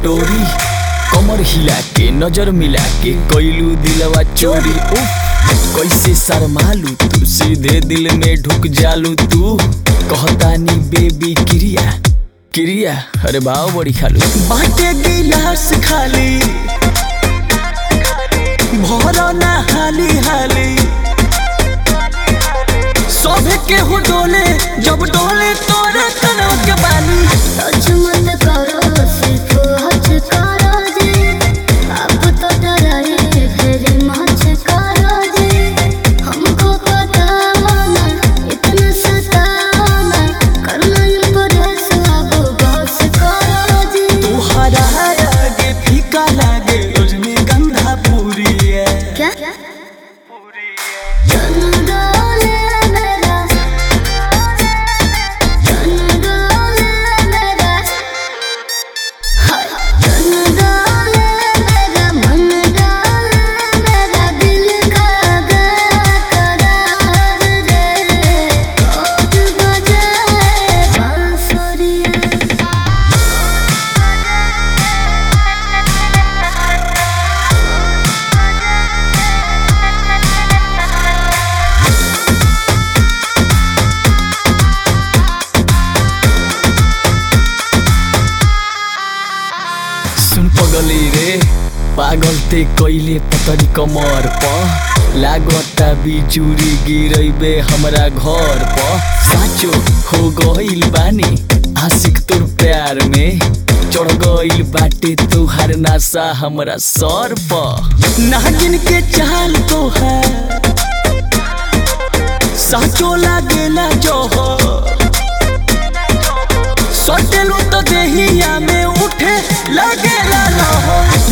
डोरी कमर हिला के नजर मिला के कैलू दिलवा चोरी उफ कैसे शर्मालू तू सीधे दिल में ढुक जालू तू कहतानी बेबी क्रिया क्रिया अरे भाव बड़ी खालू बाटे गिलास खाली भरो ना हाली हाली सभे के हो डोले जब डोले तोरे तनव के बाली सच मत करो सिर्फ हज करो जी अब तो डराए फिर मच करो जी हमको पता ना इतना सताना करना इम्प्रेस अब बस करो जी तुहरा आगे फीका लागे रजनीगंधा पूरी है क्या चंदोले मेरा चंदोले मेरा हाय चंदोले मेरा मन डाले मेरा दिल का करार रे कोट बजाए बांसुरिया सुन पगली रे पागल ते कैले पतरी कमर प लागता बिजुरी गिरैबे हमरा घर प साचो हो गइल बानी आशिक तोर प्यार में चढ़ गइल बाटे तुहार नासा हमरा सर प नागिन के चाल तो है साचो लागेला जोहर सटेलू तो देहिया में उठे लगेला लहर